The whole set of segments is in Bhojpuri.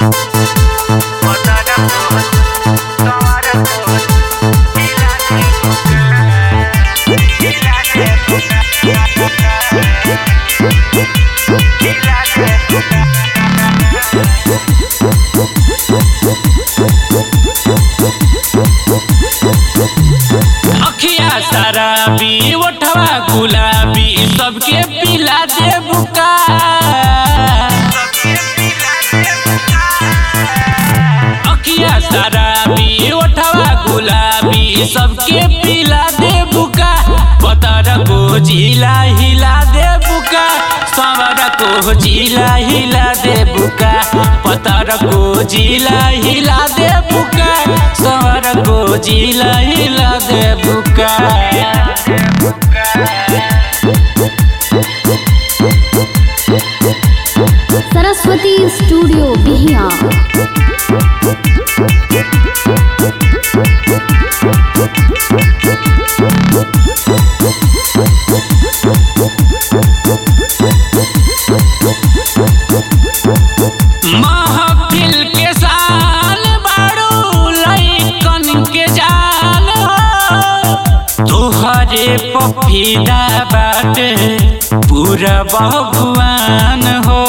अखिया शराबी ओठवा गुलाबी सबके पिला दे बुका अखिया शराबी ओठवा गुलाबी सबके पिला दे बुका पतर को जिला हिला दे बुका सवर को जिला हिला दे बुका पतर को जिला हिला दे बुका सवर को जिला हिला दे बुका सरस्वती स्टूडियो बिहिया महफिल के साल बारू लइकन के जान हो तोहरे पफीदा बाटे पूरा भगवान हो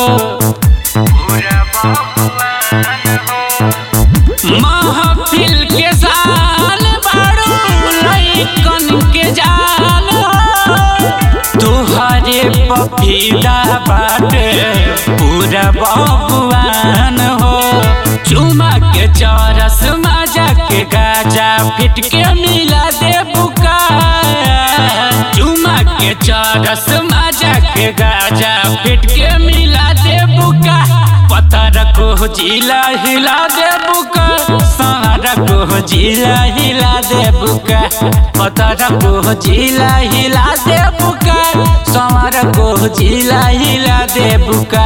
महफिल के साल बारू लइकन के जान हो तोहरे पफीदा बाटे पूरा बबुआन हो चुमा के चरस मजा के गाजा फिट के मिला दे बुका चुमा के चरस मजा के गाजा फिट के मिला दे बुका पत्थर को जिला हिला दे बुका सारा को जिला हिला दे बुका पत्थर को जिला हिला दे बुका सारा को जिला हिला दे बुका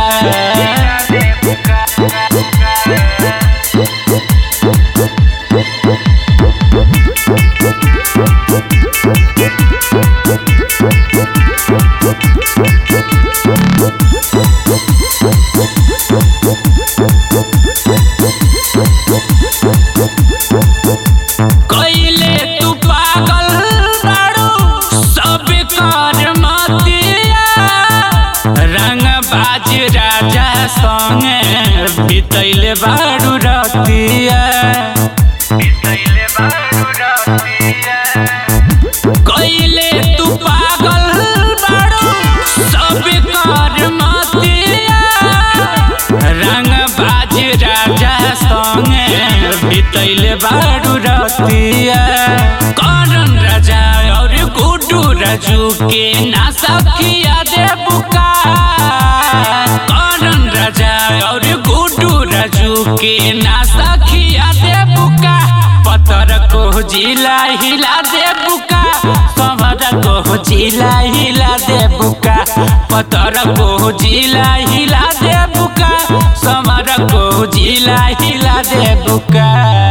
कैले तू पागल बाड़ू सब कर मतिया रंग बाज राजा संगे बितैले बाड़ू रतिया कैले तू पागल बाड़ू सब कर मतिया रंग बाज राजा संगे बितैले बाड़ू रतिया करण राजा और गुड्डू राजू के ना सखिया दे बुका करण राजा और गुड्डू राजू के ना सखिया दे बुका पत्थर को जिला हिला दे बुका सवर को जिला हिला दे बुका पत्थर को जिला हिला दे बुका समर को जिला हिला दे बुका